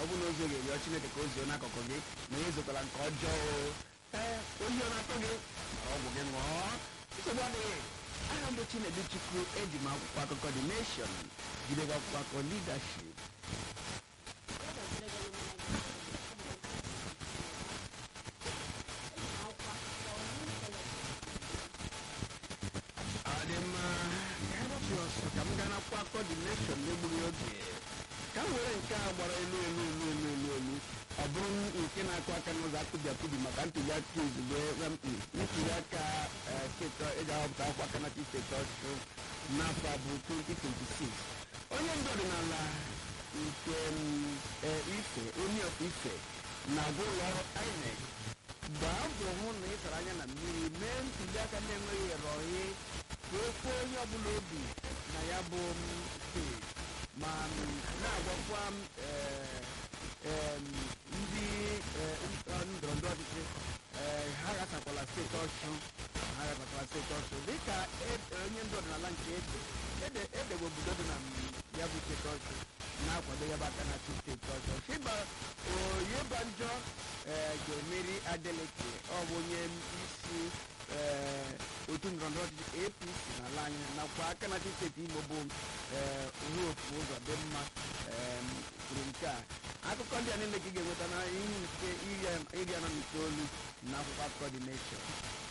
ọ bụrụ na ozu ga-erịọ chineke ka o zuo n'akụkụ gị na ya ezokwala nke ọjọọ o. ee oyi ọ na-atọ gị mara ọgwụ gị ṅụọ nsogbu adịghị aha mbụ chinedu chukwu eji m akwụkwọ akụkọ the nation jidekwa akwụkwọ akụkọ leadership ọ dị mma ka anyị gbapụ ọsọ ka m gaa n'akwụkwọ akụkọ the nation n'egbughị oge ka m were nke a gbara elu elu elu elu elu elu ọ bụrụ nke na-akụ aka n'ụzọ akụbi akụbi maka ntuli aka izugbe ntuli aka eh, steeti eji ahọpụta akwụkwọ aka na steeti ọchụ n'afọ a bụ 2026 onye ndu ọdịnala nke mm, eh, ife onye of ife na-agwa ụlọ ọrụ INEC gbaa mbọ hụ na ị tara anya na mmiri mee ntuli aka na-enweghị ịrọghị ka okwe onye ọbụla obi na ya bụ mm, steeti ma mm, na-agwakwa m, eh, em, ndị eh, ndọrọndọrọ ọchịchị eh, ha gasakwala steeti ọchụ ha gasakwala steeti ọchụ dịka e- onye ndị ọdịnala nke ede ede edegbe obodo dị na mm, ya bụ steeti ọchụ na-akwado ya bụ aka na steeti ọchụ fiba oyebanjọ eh, ga-emeri adeleke ọ bụ onye isi eh, otu ndọrọndọrọ ọchịchị apc n'ala anyị nakwa aka na steeti imo bụ eh, hope ụzọ dị mma em, kwuru nke a akụkọ ndị a niile ka ị ga-enweta na ihe nke iri anọ na itoolu na akwụkwọ akụkọ dị nation